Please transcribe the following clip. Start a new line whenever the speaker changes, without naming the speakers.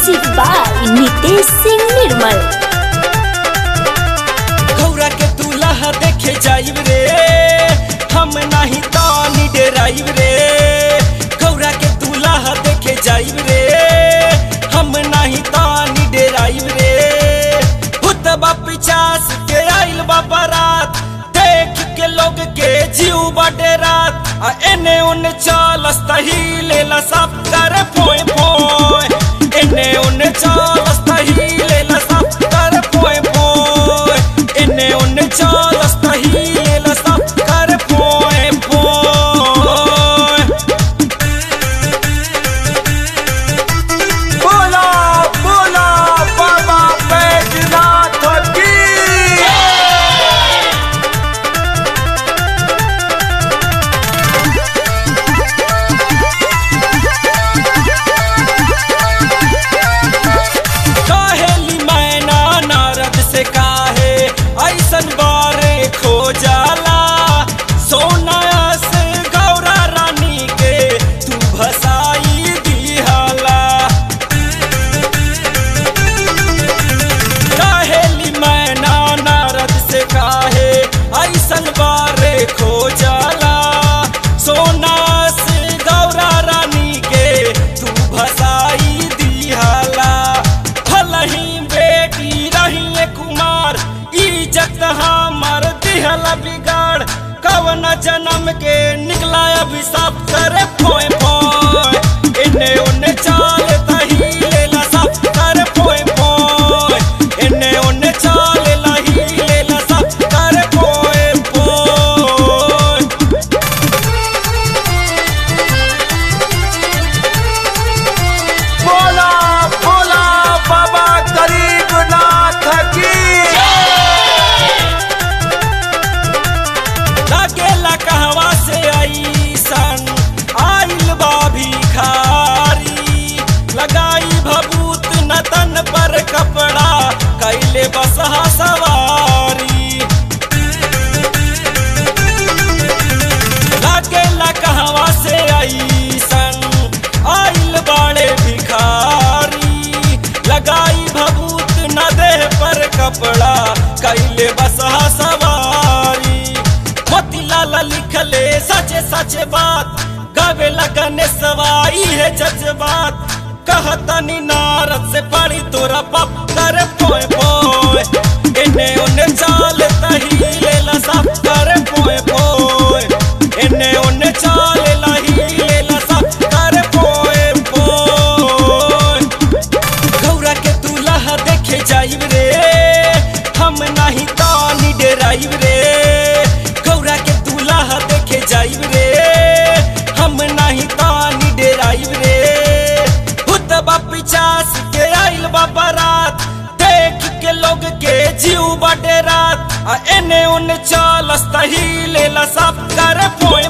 music by Nitesh Singh Nirmal
गौरा के दूल्हा देखे जाइब रे हम नहीं तानी डेराइब रे गौरा के दूल्हा देखे जाइब रे हम नहीं तानी डेराइब रे भूतबा पिचास के आइल बा बारात देख के लोग के जीव बाटे रात आ एने ओने चालस तही लेला सब कर फोए फोए एने ओने चालस तही लेला सब कर फोए फोए एने ओने चालस तही लेला सब कर फोए फोए
बोला बोला बाबा बैजनाथ की
काहेली मैना नारद से काहे ऐसन बारे खो जाला सोना से गौरा रानी के तू भसाई दिहाला काहेली मैना नारद से काहे ऐसन बारे खो जाला सोना से गौरा रानी के तू भसाई दिहाला भलही बेटी रही कुमार इज्जत हमर दिहला बिगाड़ कवन जन्म के निकला अभिशाप करे फोए फोए इन्ने उन्ने चाल तही लेला सब कर फोए फोए इन्ने उन्ने चाल लही लेला सब कर फोए फोए
बोला बोला बाबा गरीबनाथ की
लागेला कहवा से ऐसन आइल बा भिखारी लगाई भभूत नतन पर कपड़ा कैले बसहा सवारी लागेला कहवा से ऐसन आइल बाड़े भिखारी लगाई भभूत न देह पर कपड़ा कैले बसहा सवारी मोतीलाल लिखले सचे सचे बात गावे लगने सवाई है जज्बात कहतनी नारद से पड़ी तोरा पत्थर पोए पोए इन्ने उन्ने चाल तही लेला सब कर पोए पोए इन्ने उन्ने चाल लही लेला सब कर पोए पोए गौरा के दूल्हा देखे जाइब रे हम नहीं तानी डेराइब रे गौरा के दूल्हा देखे जाइब रे हम नहीं तानी डेराइब रे भूतबा पिचास के आइल बा बारात देख के लोग के जीव बाटे रात आ एने ओने चालस तही लेला सब कर फोए